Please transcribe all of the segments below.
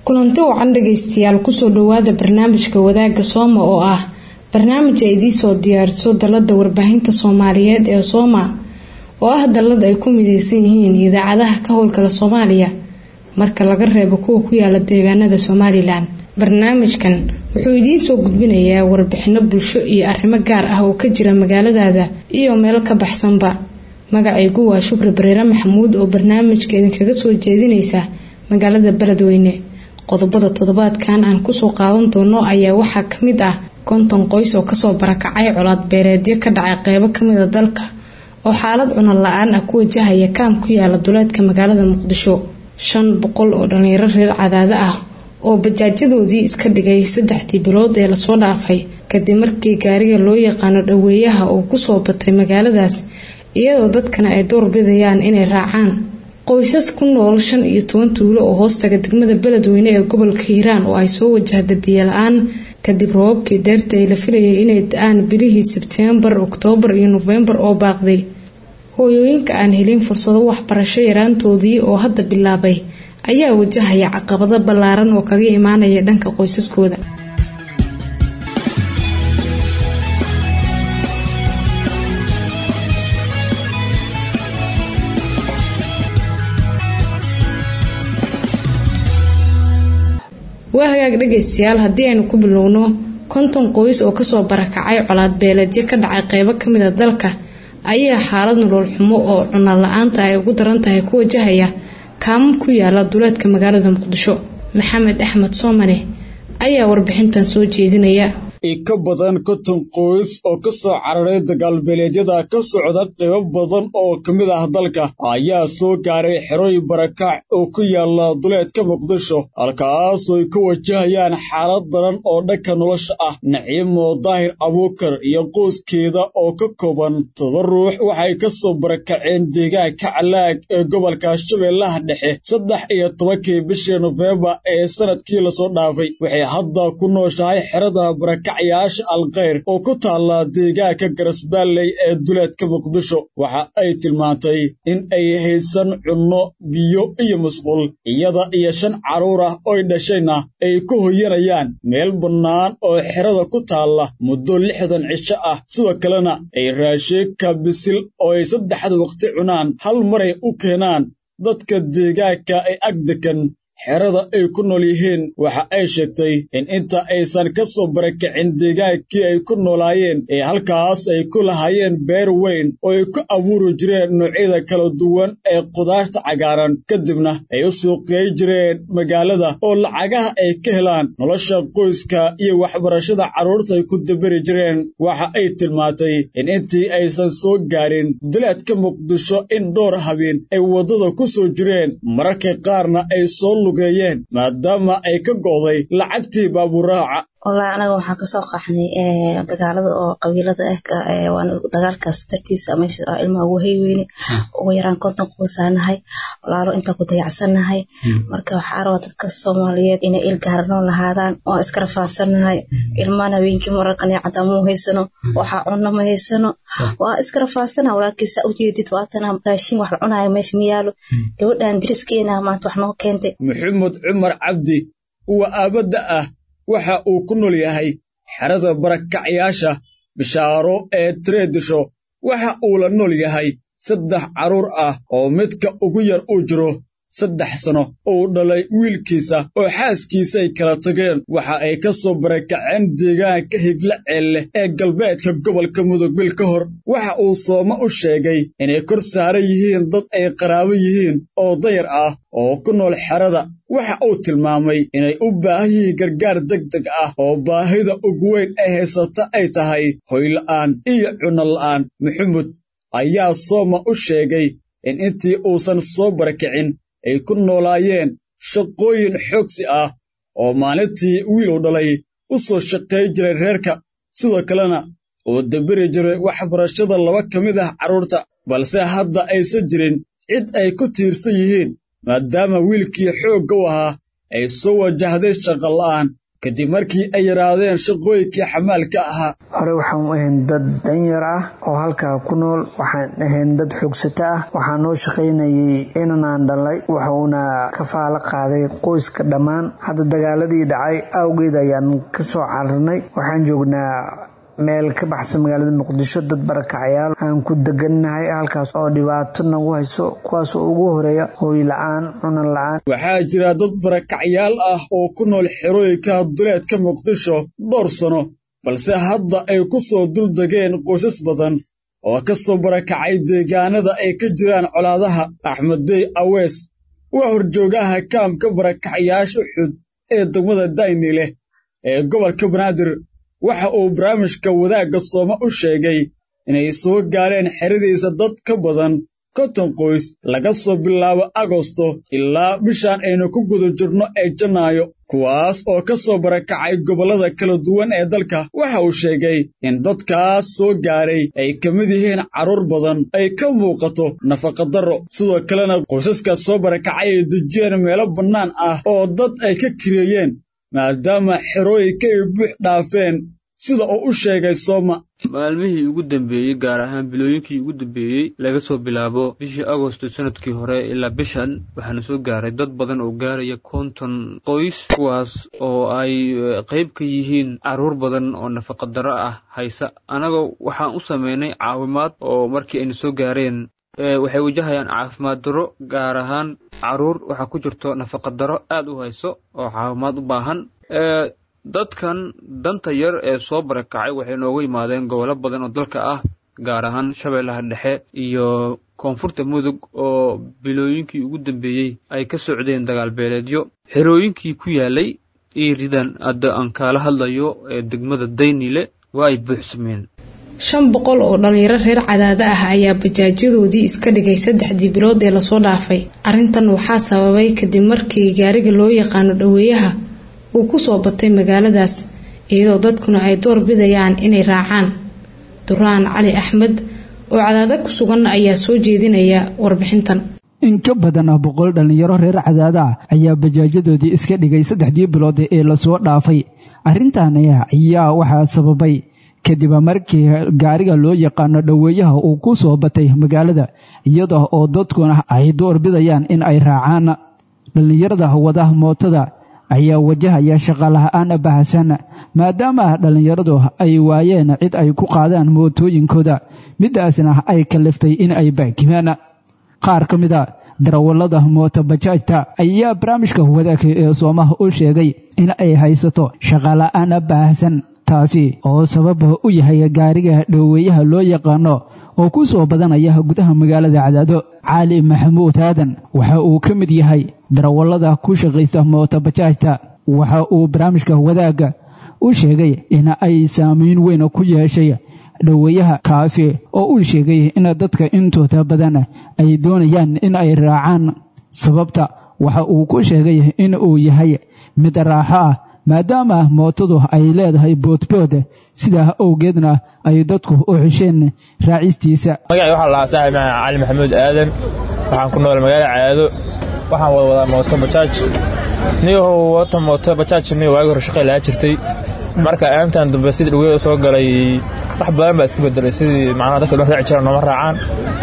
kulanti wacan dhagaystayaal kusoo dhawaada barnaamijka wadaagga sooma oo ah barnaamij ay idiisoo diyaariso dalada warbaahinta soomaaliyeed ee sooma oo ah dalad ay ku mideysan yihiin idaacadaha ka howlgala soomaaliya marka laga reebo kuwa ku yaala deegaanada somalilan barnaamijkan wuxuu idiinsoo gudbinayaa warbixino bulsho iyo arrimo gaar ah oo ka jira magaaladaada iyo meel ka baxsanba magacaygu waa shukri bariire maxamuud oo barnaamijka idinkaga soo jeedinaysa magaalada beledweyne qodobada toddobaadkan aan kusoo qaadan doono ayaa waxaa kamid ah konton qoys oo kasoo barakacay colaad beereedyo ka dhacay qeybo kamida dalka oo xaalad cunad la-aan ah ku wajahaya kaam ku yaala duleedka magaalada muqdisho shan boqol oo dhalinyaro reer cadaado ah oo bajaajyadoodii iska dhigay saddexdii bilood ee lasoo dhaafay kadib markii gaariga loo yaqaano dhaweeyaha uu kusoo batay magaaladaas iyadoo dadkana ay door bidayaan inay raacaan qoysas ku nool shan iyo toban tuulo oo hoostaga degmada beledweyne ee gobolka hiiraan oo ay soo wajahda biyo la-aan kadib roobabkii deerta ay la filayay inay da-aan bilihii sebteembar oktoobar iyo nofembar oo baaqday hooyooyinka aan helin fursado waxbarasho yaraantoodii oo hadda bilaabay ayaa wajahaya caqabado ballaaran oo kaga imaanaya dhanka qoysaskooda waa hagaag dhagaystayaal haddii aynu ku bilowno konton qoys oo kasoo barakacay colaad beeleedyo ka dhacay qeybo kamid a dalka ayaa xaalad nolol xumo oo cunno la-aanta ay ugu daran tahay ku wajahaya kaamam ku yaala duleedka magaalada muqdisho maxamed axmed soomane ayaa warbixintan soo jeedinaya ka badan konton qoys oo ka soo cararay dagaalbeeleedyada ka socda qaybo badan oo ka mid ah dalka ayaa soo gaaray xerooy barakac oo ku yaala duleedka muqdisho halkaasoo ay ka wajahayaan xaalad daran oo dhanka nolosha ah naciimo daahir abuukar iyo qoyskeeda oo ka kooban todoba ruux waxay ka soo barakaceen deegaanka calaag ee gobolka shabeellaha dhexe saddex iyo tobankii bishii nofembar ee sanadkii lasoo dhaafay waxay hadda ku nooshahay xerada barakac yaasha alkheyr oo ku taalla deegaanka garasbaalley ee duleedka muqdisho waxa ay tilmaantay in ay haysan cunno biyo iyo musqul iyada iyo shan carruur ah oy dhashayna ay ku hoyanayaan meel bannaan oo xerada ku taalla muddo lixdan cisho ah sidoo kalena ay raashiinka bisil oo ay saddexda waqti cunaan hal maray u keenaan dadka deegaanka ay ag degan xerada ay ku nool yihiin waxa ay sheegtay in inta aysan ka soo barakicin deegaankii ay ku noolaayeen ee halkaas ay ku lahaayeen beer weyn oo ay ku abuuri jireen noocyada kala duwan ee qudaarta cagaaran kadibna ay u suuqyay jireen magaalada oo lacagaha ay ka helaan nolosha qoyska iyo waxbarashada carruurta ay ku daberi jireen waxa ay tilmaantay in intii aysan soo gaarin duleedka muqdisho in dhowr habeen ay waddada ku soo jireen mararka qaarna ay soo maadaama ay ka go'day lacagtii baaburaaca wallaahi anaga waxaan kasoo qaxnay dagaalada oo qabiilada ah dagaalkaas dartiisa meesha ilmaha ugu hayweyne ugu yaraan konton qoysaanahay walaalo intaa ku dayacsanahay marka waxaa rabaa dadka soomaaliyeed inay il gaarano lahaadaan waan iska rafaasanahay ilmaan habeenkii mararkan caddaa muu haysano waxaa cunno ma haysano waa iska rafaasana walaalkiisa ujeedid waatana raashin wax la cunayo meesha ma yaalo gabadhan diriskeena maanta wax noo keentay maxamed cumar cabdi kuwa aabadda ah waxa uu ku nool yahay xerada barakacyaasha bishaaro ee tireedisho waxa uu la nool yahay saddex carruur ah oo midka ugu yar uu jiro saddex sano uu dhalay wiilkiisa oo xaaskiisay kala tageen waxa ay ka soo barakaceen deegaanka higla ceelleh ee galbeedka gobolka mudug bil ka hor waxa uu sooma u sheegay inay kor saaran yihiin dad ay qaraabo yihiin oo dayar ah oo ku nool xerada waxa uu tilmaamay inay u baahan yihiin gargaar deg deg ah oo baahida ugu weyn ay haysata ay tahay hoyla'aan iyo cunno la'aan maxamuud ayaa sooma u sheegay in intii uusan soo barakicin ay ku noolaayeen shaqooyin xoogsi ah oo maalintii wiilu dhalay u soo shaqay jiray reerka sidoo kalena uu dabiri jiray waxbarashada laba ka mid ah carruurta balse hadda aysan jirin cid ay ku tiirsan yihiin maadaama wiilkii xoogga u ahaa ay soo wajahday shaqola'aan kadib markii ay yaraadeen shaqooyinkii xamaalka ahaa hore waxaan ahayn dad danyar ah oo halkaa ku nool waxaan ahayn dad xoogsato ah waxaa noo shaqaynayay inanaan dhalay wuxuuna ka faalo qaaday qoyska dhammaan hadda dagaaladii dhacay awgeed ayaan ka soo cararnay waxaan joognaa meel ka baxsan magaalada muqdisho dad barakacayaal aan ku degannahay halkaas oo dhibaato nagu hayso kuwaas oo ugu horeeya hooy la-aan cunan la-aan waxaa jira dad barakacyaal ah oo ku nool xerooyinka duleedka muqdisho dhowr sano balse hadda ay ku soo duldegeen qoysas badan oo ka soo barakacay deegaanada ay ka jiraan colaadaha axmeddey awees waa horjoogaha kaamka barakacyaasha uxud ee degmada dayni leh ee gobolka banaadir waxa uu barnaamijka wadaagga sooma u sheegay inay soo gaareen xeradiisa dad ka badan konton qoys laga soo bilaabo agosto ilaa bishaan aynu ku guda jirno ee janaayo kuwaas oo ka soo barakacay gobollada kala duwan ee dalka waxa uu sheegay in dadkaas soo gaaray ay ka mid yihiin carruur badan ay ka muuqato nafaqadarro sidoo kalena qoysaska soo barakacay ay dejiyeen meelo bannaan ah oo dad ay ka kireeyeen maadaama xerooyinka ay buux dhaafeen sida uu u sheegay sooma maalmihii ugu dambeeyey gaar ahaan bilooyinkii ugu dambeeyey laga soo bilaabo bishii agosto sanadkii hore ilaa bishan waxaana soo gaaray dad badan oo gaaraya konton qoys kuwaas oo ay qayb ka yihiin carruur badan oo nafaqadaro ah haysa annagoo waxaan u sameynay caawimaad oo markii ayna soo gaareen waxay wajahayaan caafimaad darro gaar ahaan carruur waxaa ku jirto nafaqadaro aad u hayso oo caawimaad u baahan dadkan danta yar ee soo barakacay waxay noogu yimaadeen gobollo badan oo dalka ah gaar ahaan shabeellaha dhexe iyo koonfurta mudug oo bilooyinkii ugu dambeeyey ay ka socdeen dagaalbeeleedyo xerooyinkii ku yaalay iiridan hadda aan kaala hadlayo ee degmada daynile waa ay buuxsameen shan boqol oo dhalinyaro reer cadaado ah ayaa bajaajyadoodii iska dhigay saddexdii bilood ee lasoo dhaafay arrintan waxaa sababay kadib markii gaariga loo yaqaano dhoweeyaha uu kusoo batay magaaladaas iyadoo dadkuna ay door bidayaan inay raacaan duraan cali axmed oo cadaado ku sugan ayaa soo jeedinaya warbixintan in ka badan boqol dhallinyaro reer cadaada ah ayaa bajaajadoodii iska dhigay saddexdii bilood ee lasoo dhaafay arrintan ayaa waxaa sababay kadib markii gaariga loo yaqaano dhoweeyaha uu ku soo batay magaalada iyada oo dadkuna ay door bidayaan in ay raacaan dhallinyarada wada mootada ayaa wajahaya shaqala-aan bahasan maadaama dhallinyaradu ay waayeen cid ay ku qaadaan mootooyinkooda midaasna ay kaliftay in ay baakibaan qaar ka mid a darawallada mootobajaajta ayaa barnaamijka wadaagka ee soomaha u sheegay in ay haysato shaqala-aan baahsan taasi oo sabab u yahay gaariga dhoweeyaha loo yaqaano oo ku soo badanaya gudaha magaalada cadaado cali maxamuud aadan waxa uu ka mid yahay darawallada ku shaqaysta mootobajaajta waxa uu barnaamijka wadaagga u sheegay in ay saamayn weyn ku yeeshay dhoweeyaha kaasi oo uu sheegay in dadka intooda badan ay doonayaan in ay raacaan sababta waxa uu ku sheegay in uu yahay mid raaxo ah maadaama mootadu ay leedahay boodbood sidaa awgeedna ay dadku u xisheen raacistiisa magacii waxaa lahaa saaxib cali maxamuud aadan waxaan ku nool magaala caado waxaan wada wadaa mooto bajaaj niyahow wata mooto bajaaj niyo waagi hore shaqay lahaa jirtay marka aantan dambe sidii dhaweeda soo galay wax badan baa iska bedelay sidii macnaha dadka dhan raaci jiraan nooma raacaan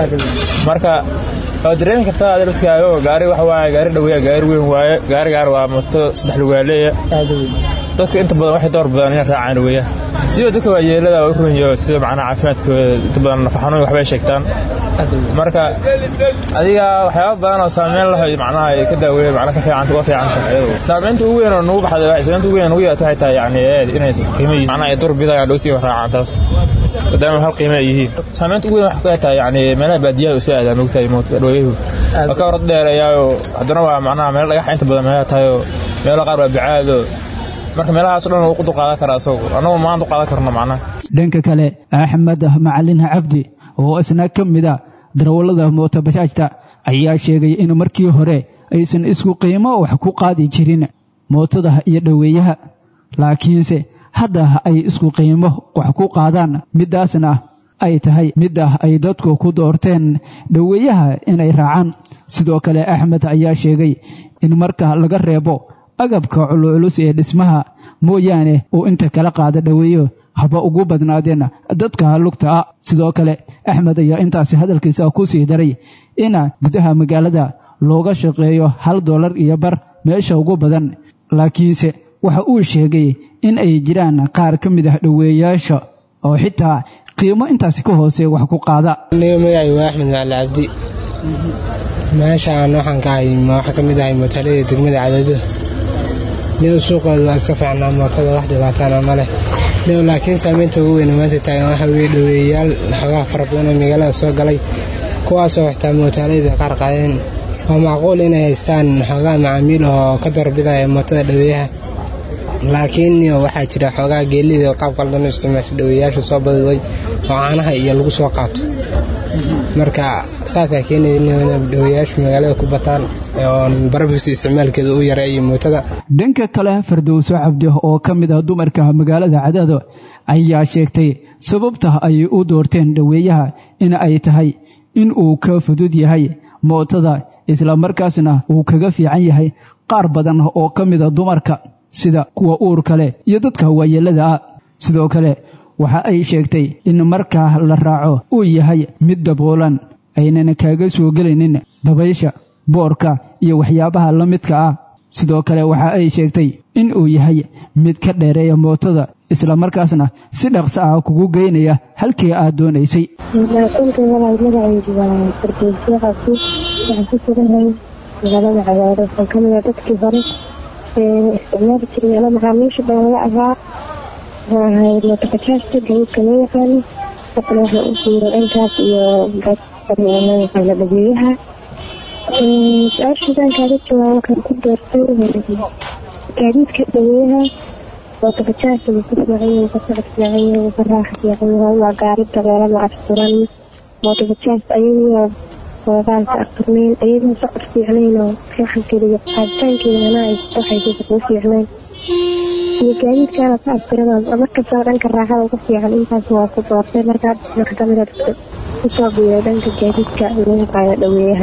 marka waad dareemi kartaa adi dadkaago gaari waxa waaye gaari dhaweeya gaari weyn waaye gaarigaan waa mooto saddex lugaaleeya dadku inta badan waxay door badan inay raacaan dhaweeya siba dadka waayeelada waa u runyo sida macnaha caafimaadkooda inta badan nafaxanuun waxbay sheegtaan marka adiga waxyaaba badan oo saameyn lahay macnaha ay ka daaweeyeen macnaha ka fiicanta uga fiicanta saameynta ugu weyn oo nagu baxday saameynta ugu weyn oo nagu yeeto waxay tahay yani inay qiimo yihiin macnaha ay door bidayaan dhowtii raacaan taas maadaama hal qiimo ay yihiin saameynta ugu weyn waxay tahay yani meelaha baadiyaha u soo aadaan ogtahay dhaweeyuhu waa ka hor dheereeyaayo haddana waa macnaha meel dhagax inta badan meelaha tahay oo meelo qaar waa bacaado marka meelahaas dhan wuu u qaadan karaa isagu annagu maanta u qaadan karno macnaha dhanka kale axmed macalin cabdi oo isna ka mid a darawallada mootobajaajta ayaa sheegay in markii hore aysan isku qiimo wax ku qaadi jirin mootada iyo dhoweeyaha laakiinse hadda ay isku qiimo wax ku qaadaan midaasna ay tahay midda ay dadku ku doorteen dhoweeyaha inay raacaan sidoo kale axmed ayaa sheegay in marka laga reebo agabka culuculus ee dhismaha mooyaane uu inta kala qaada dhoweeyo haba ugu badnaadeen dadka lugta ah sidoo kale axmed ayaa intaasi hadalkiisa ku sii daray in gudaha magaalada looga shaqeeyo hal dollar iyo bar meesha ugu badan laakiinse waxa uu sheegay in ay jiraan qaar ka mid ah dhoweeyaasha oo xitaa qiimo intaasi ka hoose wax ku qaada magacay waa axmed macali cabdi meeshaan waxaan ka ahay waxaa ka mid ahay mootalada degmada cadaado niw suuqooda waa iska fiicnaa mootada wax dhibaataana ma leh niw laakiin saameynta ugu weyn maanta taagan waxa weye dhoweeyayaal xogaha fara badan oo magaalada soo galay kuwaasoo xitaa mootalayda qaar qaadeen waa macquul inay haystaan xoogaa macaamiil oo ka doorbidaya mootada dhoweeyaha laakiin waxaa jira xoogaa geelida qaab qaldan u isticmaasha dhoweeyayaasha soo badiday oo caanaha iyo lagu soo qaato marka saasaa keenaya in dhoweeyayaashu magaalada ku bataan oon barabisi isticmaalkeeda u yareeyo mootada dhanka kale fardowso cabdi oo ka mid ah dumarka magaalada cadaado ayaa sheegtay sababta ay u doorteen dhoweeyaha in ay tahay in uu ka fudud yahay mootada islamarkaasna uu kaga fiican yahay qaar badan oo ka mida dumarka sida kuwa uur kale iyo dadka waayeelada ah sidoo kale waxa ay sheegtay in markaa la raaco uu yahay mid daboolan aynan kaaga soo gelaynin dabaysha boorka iyo waxyaabaha la midka ah sidoo kale waxa ay sheegtay in uu yahay mid ka dheereeya mootada islamarkaasna si dhaqso ah kugu geynaya halkii aad doonaysay magacaydu waa fardoosyo cabdi waxaan ku suganhay magaalada cagaaro waxaan ka mida dadkii hore isticmaali jiray ala macaamiisha baan laga ahaa waxaan ahay mootobajaajta garuudka loo yaqaano haddana waxaan u jiira dhankaas iyo loo yaqaano dhageeyaha su-aashaadaan kaaga jawaab waxaan ku doortay gaadiidka dhageeyaha mootobajaajta wuu ka fiicanya wuu ka socod fiicanya wuu ka raaxa fiicanya waa gaari dabeelada asturan mootobajaajta ayagoo hoogaanka asturnayn ayagoo socod fiicnayn oo raaxankeeda iyo qaaditaankeedana ay waxaysa kuu fiicnayn iyo gaadiidkaana ka astiranaa markastaba dhanka raaxada uga fiican intaas waa ku doortay markaa marka kamida dadka kusoo biiray dhanka gaadiidka loo yaqaano dhaweeyaha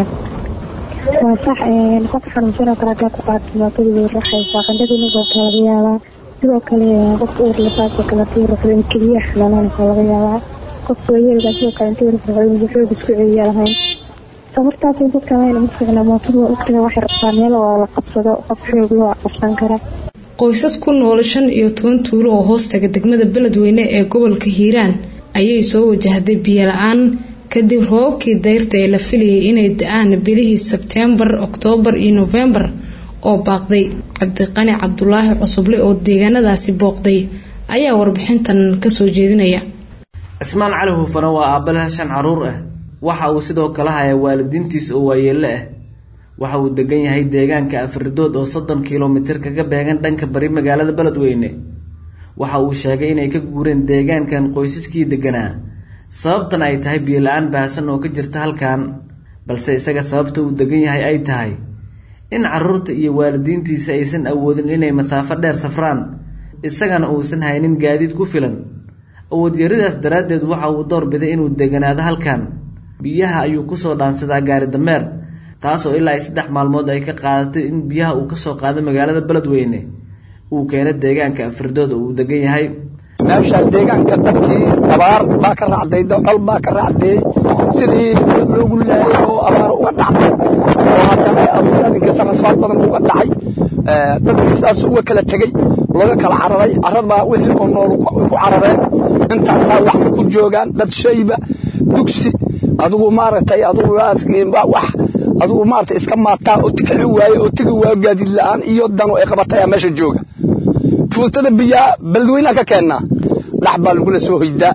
waa sax qof xanuunsanoo kale hadaa ku qaata mootada way raaxaysaa qandhadiina goobta laga yaabaa sidoo kale qof uur lasaasoo kaleetii ruxdan keliya xanaanaan waxaa laga yaabaa qofka wayeelgaa sidoo kale intii ruxdan xoog isku celiya lahayn sababtaas in dadka layna ma fiicna mootada waa ogtahay waxay rabtaa meel oo la qabsado qof xoog loo qabsan kara qoysas ku nool shan iyo toban tuulo oo hoostaga degmada beledweyne ee gobolka hiiraan ayay soo wajahday biyo la-aan kadib roobabkii dayrta ee la filayay inay da-aan bilihii sebteembar oktoobar iyo nofembar oo baaqday cabdiqani cabdulaahi cusuble oo deegaanadaasi booqday ayaa warbixintan kasoo jeedinaya cismaan cali hufana waa aabalaha shan caruur ah waxa uu sidoo kale hayaa waalidiintiis oo waayeelle ah waxa uu degan yahay deegaanka afridood oo soddon kilomitir kaga beegan dhanka bari magaalada beledweyne waxa uu sheegay inay ka guureen deegaankan qoysaskii deganaa sababtan ay tahay biyo la-aan baahsan oo ka jirta halkan balse isaga sababta uu degan yahay ay tahay in caruurta iyo waalidiintiisa aysan awoodin inay masaafo dheer safraan isagana uusan haynin gaadiid ku filan awoodyaridaas daraaddeed waxa uu doorbiday inuu deganaado halkan biyaha ayuu kusoo dhaansadaa gaari dameer taasoo ilaa ay saddex maalmood ay ka qaadatay in biyaha uu kasoo qaado magaalada beledweyne uu keeno deegaanka afridood oo uu degan yahay meesha deegaanka dadkii abaar baa ka raacday col baa ka raacdeey sidii dad loogu laayay oo abaar uga dhacday oo haddana abuuradinka sarafaad badan uga dhacay dadkii sidaas uga kala tegey looga kala cararay caradbaa wixii oo nool ku carareen intaasaa waxba ku joogaan dad shayba dugsi adigu maaragtay adigu wax adigu maaragtay iska maataa oo tikici waaye oo tegi waayo gaadiid la'aan iyo dano ay qabatay ayaa meesha jooga fuustada biyaa beledweynaa ka keennaa dhax baa lagula soo hoydaa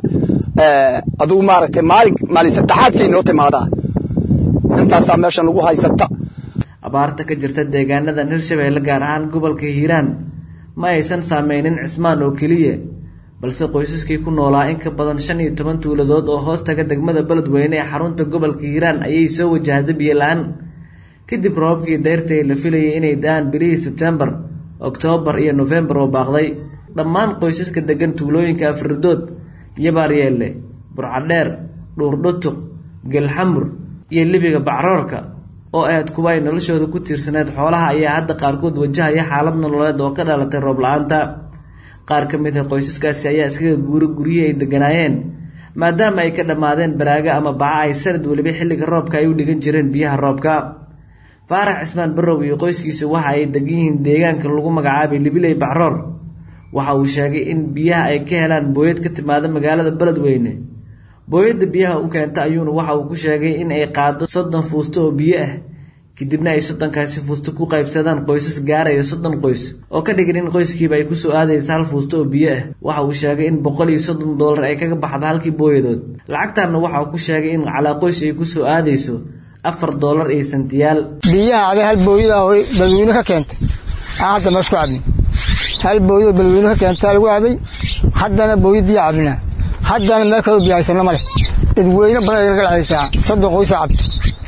adigu maaragtay maalin maalin saddexaadkay noo timaadaa intaasaa meesha nagu haysata abaarta ka jirta deegaanadan hirshabeelle gaar ahaan gobolka hiiraan ma aysan saameynin cismaan oo keliya balse qoysaskii ku noolaa in ka badan shan iyo toban tuuladood oo hoos taga degmada beledweyne ee xarunta gobolka hiiraan ayay soo wajahday biyo la-aan kadib roobabkii dayrta ee la filayay inay da-aan bilihii sebtembar oktoobar iyo nofembar oo baaqday dhammaan qoysaska degan tuulooyinka afridood yabaaryeelle burcadheer dhuurdhutuq gelxamur iyo libiga bacroorka oo ahayd kuwa ay noloshooda ku tiirsaneed xoolaha ayaa hadda qaarkood wajahaya xaalad nololeed oo ka dhalatay roob la-aanta qaar ka mid ah qoysaskaasi ayaa iskaga guura guryihii ay deganaayeen maadaama ay ka dhammaadeen baraaga ama baca ay sanad weliba xilliga roobka ay u dhigan jireen biyaha roobka faarax cismaan barrow iyo qoyskiisa waxa ay degan yihiin deegaanka lagu magacaabay libiley bacroor waxa uu sheegay in biyaha ay ka helaan booyad ka timaada magaalada beledweyne booyadda biyaha u keenta ayuuna waxa uu ku sheegay in ay qaado soddon fuusto oo biyo ah kadibna ay soddonkaasi fuusto ku qaybsadaan qoysas gaaraya soddon qoys oo ka dhigan in qoyskiiba ay kusoo aadaysa hal fuusto oo biyo ah waxa uu sheegay in boqol iyo soddon doolar ay kaga baxda halkii booyadood lacagtaanna waxa uu ku sheegay in calaa qoys ay kusoo aadayso afar doolar iyo santiyaal biyaha aday hal booyada oo beledweyne ka keentay aan hadda meesku cabin hal booyadoo beledweyne ka keentaa lagu cabay haddana booyadii cabinaa haddana meel kaloo biyo haysano ma leh dadweyne badan ay naga dhexaysaa soddon qoysa cabta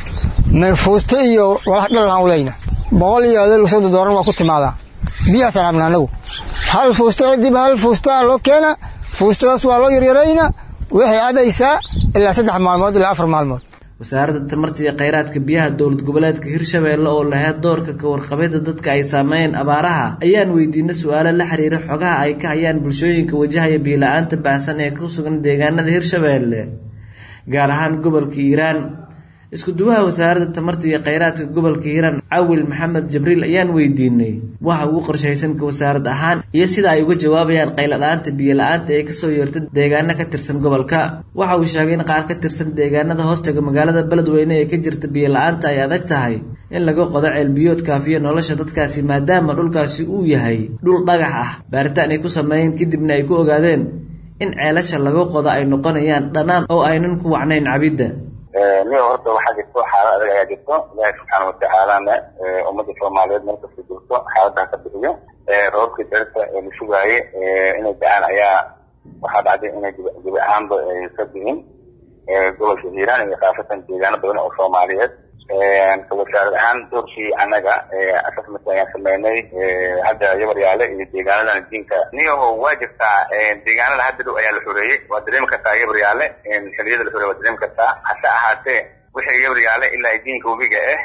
fuusto iyo walax dhalaan ulayna boqol iyo adeeg soddon doolar waa ku timaadaa biyahaasaan cabna anagu hal fuusto cidiiba hal fuustoa loo keena fuustadaas waa loo yaryarayna waxay cabaysaa ilaa saddex maalmood ilaa afar maalmood wasaaradda tamarta iyo kheyraadka biyaha dowlad goboleedka hirshabeelle oo laheyd doorka ka warqabida dadka ay saameeyeen abaaraha ayaan weydiinay su-aalo la xiriira xogaha ay ka hayaan bulshooyinka wajahaya biila-aanta baahsan ee ku sugan deegaanada hirshabeelle gaar ahaan gobolka hiiraan isku duwaha wasaaradda tamarta iyo kheyraadka gobolka hiiraan cawil maxamed jibriil ayaan weydiinay waxa ugu qorshaysanka wasaarad ahaan iyo sida ay uga jawaabayaan qayladhaanta biyo-la-aanta ee kasoo yeerta deegaano ka tirsan gobolka waxa uu sheegay in qaar ka tirsan deegaanada hoostaga magaalada beledweyne ee ka jirta biyo-la-aanta ay adag tahay in laga qodo ceelbiyood kaafiyo nolosha dadkaasi maadaama dhulkaasi uu yahay dhul dhagax ah baaritaan ay ku sameeyeen kadibna ay ku ogaadeen in ceelasha laga qodo ay noqonayaan dhanaan oo aynan ku wacnayn cabidda niyo horta waxaa jirto xaalad adag ayaa jirto ilaahi subxaana watacaalana ummadda soomaaliyeed meel kasta jirto xaaladaha ka bixiyo roobkii darta ee la sugaaye inay da-aan ayaa waxaa dhacday inay gebi ahaanba ka dihin gobolka hiiraan iyo khaasatan deegaano badan oo soomaaliyeed wasaarad ahaan doorkii annaga assessment ayaan sameynay hadda yabaryaale iyo deegaanadan diinka niyaho waa jirtaa deegaanada hadda dhow ayaa la xoreeyey waa dareemi kartaa yabaryaale xiliyada la xoreeye waa dareemi kartaa hase ahaatee wixii yabaryaale ilaa diinka webiga ah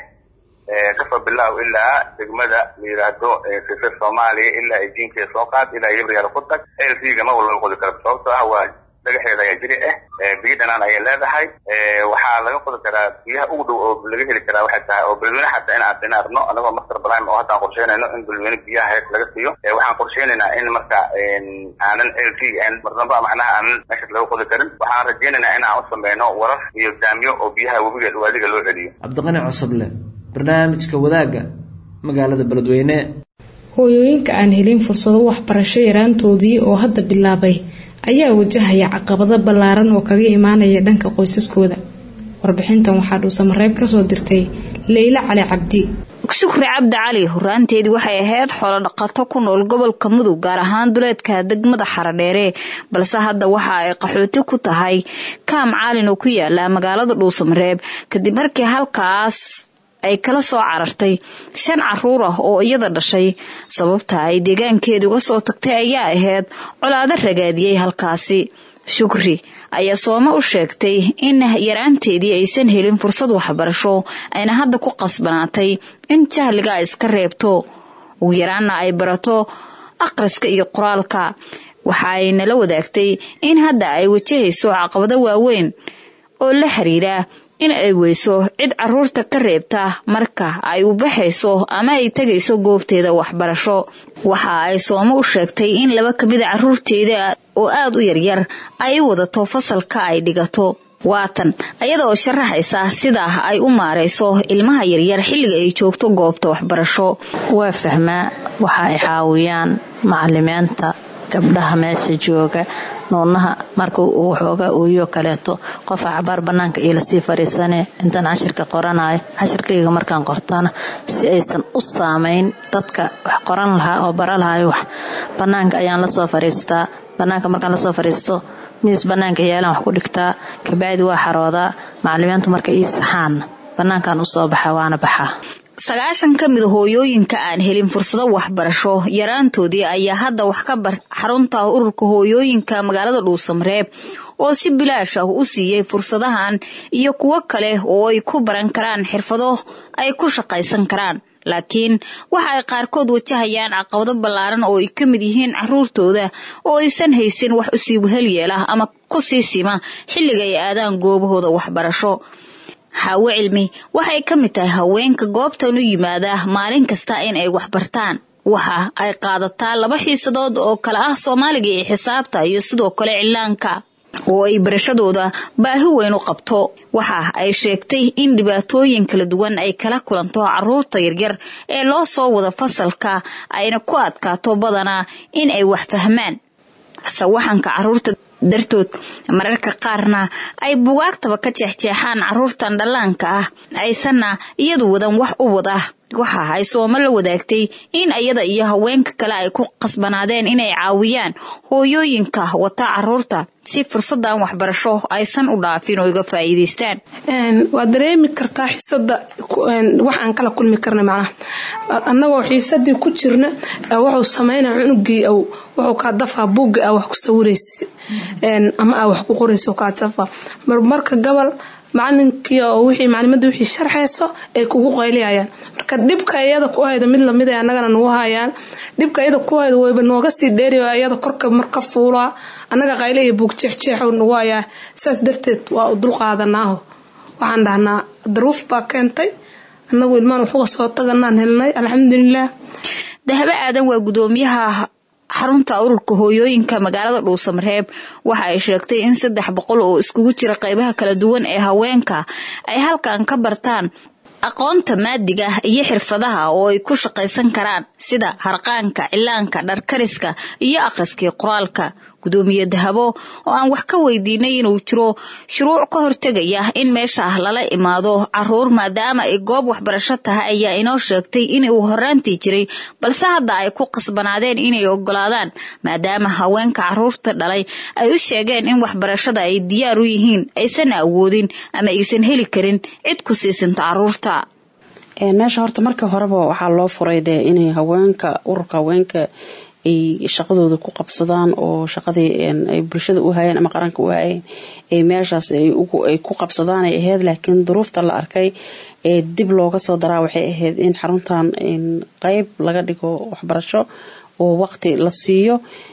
kasoo bilaaw ilaa degmada la yidhaahdo sisir soomaaliya ilaa ay diinkeeda soo qaad ilaa yabaryaale ku tag elfiga ma walba qodi karo sababtoo ah waa dhagaxeeda ayaa jiri ah biyo dhanaan ayay leedahay waxaa laga qodi karaa biyaha ugu dhow oo laga heli karaa waxay tahay oo beledweyne xataa in aan arno anagoo master prime oo haddaan qorsheynayno in beledweyne biyaha hees laga siiyo waxaan qorsheynaynaa in marka aanan l t marnaba macnaha aanan meeshaas laga qodi karin waxaan rajeynaynaa in aan u sameyno warar iyo daamyo oo biyaha webiga waadiga loo celiyo cabdiqani cosoble barnaamijka wadaagga magaalada beledweyne hooyooyinka aan helin fursado waxbarasho yaraantoodii oo hadda bilaabay ayaa wajahaya caqabado ballaaran oo kaga imaanaya dhanka qoysaskooda warbixintan waxaa dhuusamareeb kasoo dirtay leyla cali cabdi shukri cabdi cali horaanteedii waxay ahayd xoolo dhaqato ku nool gobolka mudug gaar ahaan duleedka degmada xaradheere balse hadda waxa ay qaxooti ku tahay kaam caalin oo ku yaala magaalada dhuusamareeb kadib markii halkaas ay kala soo carartay shan caruur ah oo iyada dhashay sababta ay deegaankeeda uga soo tagtay ayaa ahayd colaado ragaadiyey halkaasi shukri ayaa soome u sheegtay in yaraanteedii aysan helin fursad waxbarasho ayna hadda ku qasbanaatay in jahliga ay iska reebto ugu yaraanna ay barato akhriska iyo qoraalka waxa ay nala wadaagtay in hadda ay wajahayso caqabado waaweyn oo la xiriira in ay weyso cid caruurta ka reebta marka ay u baxayso ama ay tegayso goobteeda waxbarasho waxa ay soome u sheegtay in laba kamida caruurteeda oo aada u yaryar ay wadato fasalka ay dhigato waatan ayada oo sharaxaysa sida ay u maarayso ilmaha yaryar xilliga ay joogto goobta waxbarasho waa fahmaa waxa ay caawiyaan macalimiinta gabdhaha meesha jooga nuunaha marka uu xooga uuyo kaleeto qofa cabaar banaanka iyo lasii fariisane intaan cashirka qoranayo cashirkayga markaan qortana si aysan u saamayn dadka wax qoran lahaa oo bara lahayo wax banaanka ayaan lasoo fariistaa banaanka markaan lasoo fariisto miis banaanka yaalaan wax ku dhigtaa kabacdi waa xaroodaa macalimiintu marka ii saxaanna banaankaan usoo baxa waana baxaa sagaashan ka mid hooyooyinka aan helin fursado waxbarasho yaraantoodii ayaa hadda wax ka bar xarunta ururka hooyooyinka magaalada dhuusamareeb oo si bilaash ah u siiyey fursadahan iyo kuwo kale oo ay ku baran karaan xirfado ay ku shaqaysan karaan laakiin waxa ay qaarkood wajahayaan caqabado ballaaran oo ay ka mid yihiin caruurtooda oo aysan haysan wax usii wehel yeela ama ku sii sima xilliga ay aadaan goobahooda waxbarasho xaawo cilmi waxay ka mid tahay haweenka goobtan u yimaada maalin kasta in ay waxbartaan waxa ay qaadataa laba xiisadood oo kale ah soomaaliga iyo xisaabta iyo sidoo kale cilaanka oo ay barashadooda baahi weyn u qabto waxa ay sheegtay in dhibaatooyin kala duwan ay kala kulanto caruurta yaryar ee loo soo wada fasalka ayna ku adkaato badanaa in ay wax fahmaan sawaxanka caruurta dartood mararka qaarna ay bugaagtaba ka jeexjeexaan caruurtan dhallaanka ah aysanna iyadu wadan wax u wada waxa ay soomo la wadaagtay in iyada iyo haweenka kale ay ku qasbanaadeen inay caawiyaan hooyooyinka wata caruurta si fursadan waxbarasho aysan u dhaafin oo iga faa'iidaystaan waad dareemi kartaa xiisada wax aan kala kulmi karna macnaha annagoo xiisadii ku jirna wuxuu sameynaa cunugii wuxuu kaa dafaa buugga a wax ku sawiraysa ama aa wax ku qoraysa kaa dafaa marmarka gobol macalinkii oo wixii maclimada wixii sharxayso ay kugu qayliyayaan marka dhibka iyada ku hayda mid lamid ay annagana nagu hayaan dhibka iyada ku hayda wayba nooga sii dheeri iyada korka marka fuulaa annaga qayle iyo buug jeexjeex nagu hayaa saas darteed waa u dulqaadanaaho waxaan dhahnaa daruuf baa keentay annagu ilmaan waxuga soo taganaan helnay alxamdulilaah dahabo aadan waa gudoomiyaha xarunta ururka hooyooyinka magaalada dhuusamareeb waxa ay sheegtay in saddex boqol oo iskugu jira qaybaha kala duwan ee haweenka ay halkan ka bartaan aqoonta maadiga iyo xirfadaha oo ay ku shaqaysan karaan sida harqaanka cilaanka dharkariska iyo akhriskii qoraalka gudoomiye dahabo oo aan wax ka weydiinay inuu jiro shuruuc ka hortegaya in meesha lala imaado caruur maadaama ay goob waxbarasho tahay ayaa inoo sheegtay in uu horaantii jiray balse hadda ay ku qasbanaadeen inay ogolaadaan maadaama haweenka caruurta dhalay ay u sheegeen in waxbarashada ay diyaar u yihiin aysan awoodin ama aysan heli karin cid ku siisanta caruurta meesha horta markii horeba waxaa loo furay dee inay haweenka ururka haweenka ay shaqadooda ku qabsadaan oo shaqadii ay bulshada u hayeen ama qaranka u hayeen ay meeshaas ay ku qabsadaan ay ahayd laakiin duruufta la arkay ee dib looga soo daraa waxay ahayd in xaruntan qeyb laga dhigo waxbarasho oo waqti la siiyo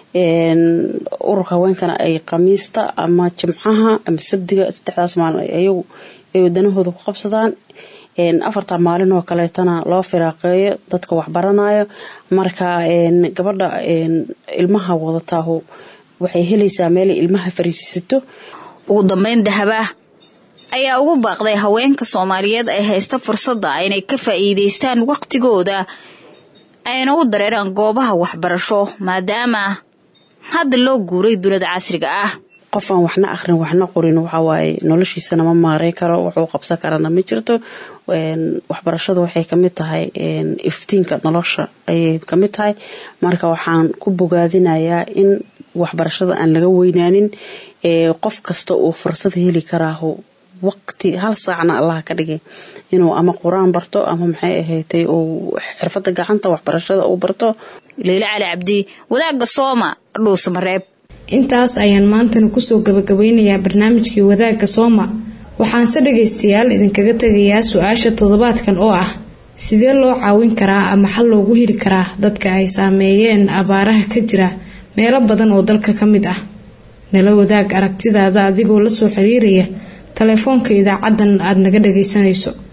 ururka haweenkana ay khamiista ama jimcaha ama sabdiga saddexdaas maalin ayagu ay wadanahooda ku qabsadaan afarta maalin oo kaleetana loo firaaqeeyo dadka waxbaranayo marka gabadha ilmaha wadataahu waxay helaysaa meelay ilmaha fariisiisato ugu dambeyn dahaba ayaa ugu baaqday haweenka soomaaliyeed ay haysta fursadda inay ka faa'iidaystaan waqtigooda ayna u dareeraan goobaha waxbarasho maadaama hadda loo guuray dunida casriga ah qof aan waxna akhrin waxna qorin waxawaaye noloshiisana ma maaray karo wuxuu qabsan karana ma jirto waxbarashadu waxay kamid tahay iftiinka nolosha ayay kamid tahay marka waxaan ku bogaadinayaa in waxbarashada aan laga weynaanin qof kasta uu fursad heli karaaho waqti hal saacna allaha ka dhigay inuu ama qur-aan barto ama maxay ahaydtay uu xirfada gacanta waxbarashada uu barto leyle cali cabdi wadaagga sooma dhuusamareeb intaas ayaan maantana kusoo gabagabeynayaa barnaamijkii wadaagga sooma waxaanse dhagaystayaal idinkaga tegayaa su-aasha toddobaadkan oo ah sidee loo caawin karaa ama xal loogu heli karaa dadka ay saameeyeen abaaraha ka jira meelo badan oo dalka ka mid ah nala wadaag aragtidaada adigoo lasoo xiriiraya taleefoonka idaacadan aada naga dhagaysanayso